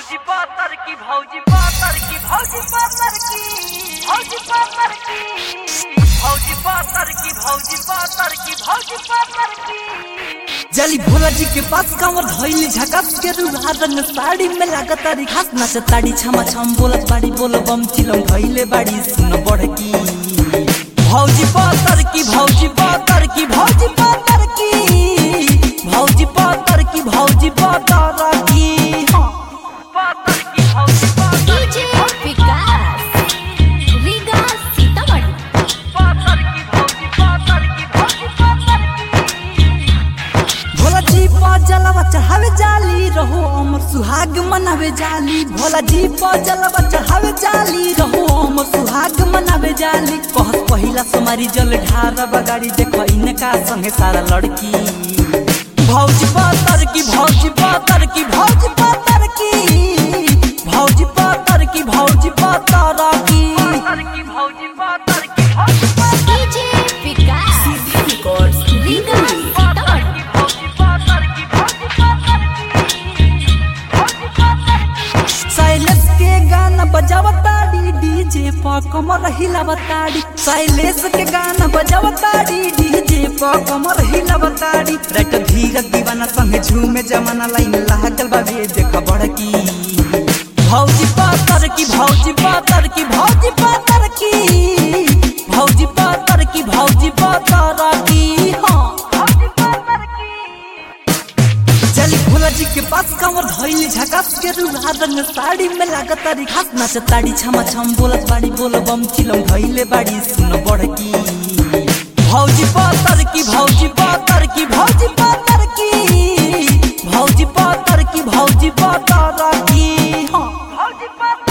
भौजी पातर की भौजी पातर की भौजी पातर की भौजी पातर की भौजी पातर की भौजी पातर की भौजी पातर की जली भोला जी के पास कांवर धइली झकास के रुहारन साड़ी में लागत तारी खास नाच ताड़ी छमा छम बोलत बाड़ी बोल बम चिलम धइले बाड़ी सुन बढ़की भौजी पातर की भौजी पातर की भौजी पातर की भौजी पातर की भौजी पातर की हाँ। पातर की भौजी पातर डीजे विकास रीगा सीतामढ़ी पातर की भौजी पातर की भौजी पातर की भोला जी पर जलवा चढ़ावे जाली रहो अमर सुहाग मनावे जाली भोला जी पर जलवा चढ़ावे जाली रहो अमर सुहाग मनावे जाली कहत पहिला समारी जल ढार बगाड़ी देखो इनका संगे सारा लड़की भौजी पातर की भौजी पातर की भौजी पातर की भौजी पातर की भौजी पातर की पातर की भौजी पातर की भौजी डीजे विकास रीगा पातर सीतामढ़ी की भौजी पातर की भौजी पातर की भौजी पातर की साइलेंस के गाना बजावताड़ी डीजे पर कमर हिलावताड़ी साइलेंस के गाना बजावताड़ी डीजे पर कमर हिलावताड़ी राइट धीरज दीवाना संगे झूमे जमाना लाइन लागल बाबे देख बड़की भौजी पातर की भौजी पातर की भौजी पातर की भौजी पातर की भौजी पातर की हाँ भौजी पातर की चली भोला जी के पास कांवर धइली झकास के रुहारन साड़ी में लागत तारी खास नाच ताड़ी छमा छम बोलत बाड़ी बोल बम चिलम धइले बाड़ी सुन बढ़की भौजी पातर की भौजी पातर की भौजी पातर की भौजी पातर की भौजी पातर की हाँ भौजी पातर